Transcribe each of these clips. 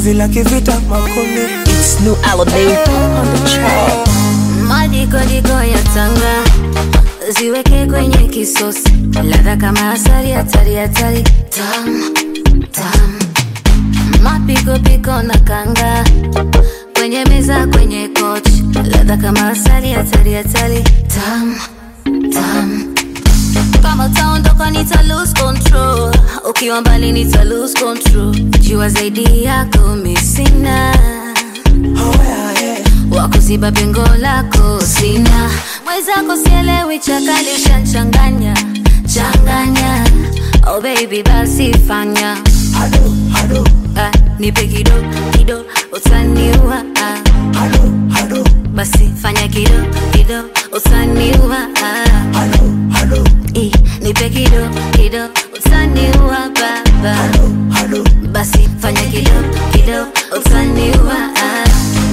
penzi la kivita makonde It's new Alamein on the track. Madikodiko ya tanga ziweke kwenye kisosi, ladha kama asali, hatari hatari, tam tam, mapikopiko na kanga kwenye meza, kwenye kochi, ladha kama asali, hatari hatari, tam tam kama utaondoka nita lose control, ukiwa mbali nita lose control, jua zaidi yako misina oh, yeah, yeah. wakuziba pengo lako sina mwenzako sielewi chakali ushanchanganya changanya oh baby basi fanya Hado, hado, ah, nipe kido kido utaniua ah, hado, hado, basi fanya kido kido utaniua ah, hado, hado, eh, nipe kido kido utaniua baba hado. basi fanya kido kido utaniua ah.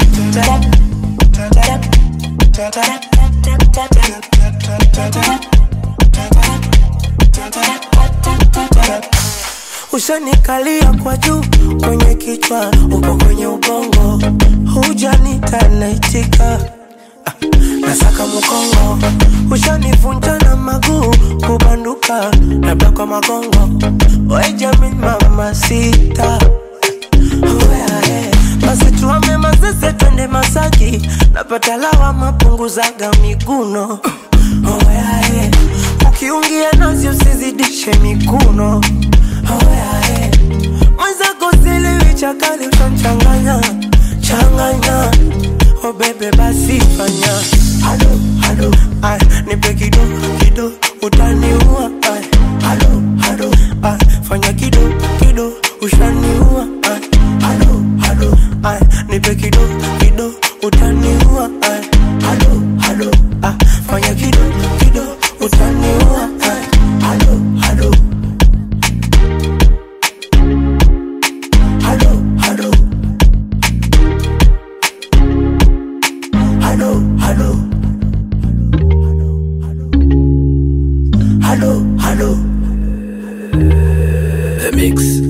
Ushanikalia kwa juu kwenye kichwa, upo kwenye ubongo, hujanita naitika Ah, nasaka mkongo, ushanivunja na maguu kubanduka, labda kwa magongo, we Jamin mama sita Oh, yeah, yeah. basi tuame mazese twende Masaki, napata lawama punguzaga miguno oh, yeah, yeah. ukiungia nazi usizidishe mikuno oh, yeah, yeah. mwenzako sielewi chakali utamchanganya changanya oh, bebe basi fanya hado, hado. Ay, nipe kido kido utaniua Ay, hado, hado. Ay, fanya kido kido ushaniua Ay, hado, hado. Ay, nipe kido kido utaniua Ay, hado, hado. Ay, fanya kido kido utaniua Ay, hado, hado. Hado, hado. Hado, hado. Hado, hado. The Mix.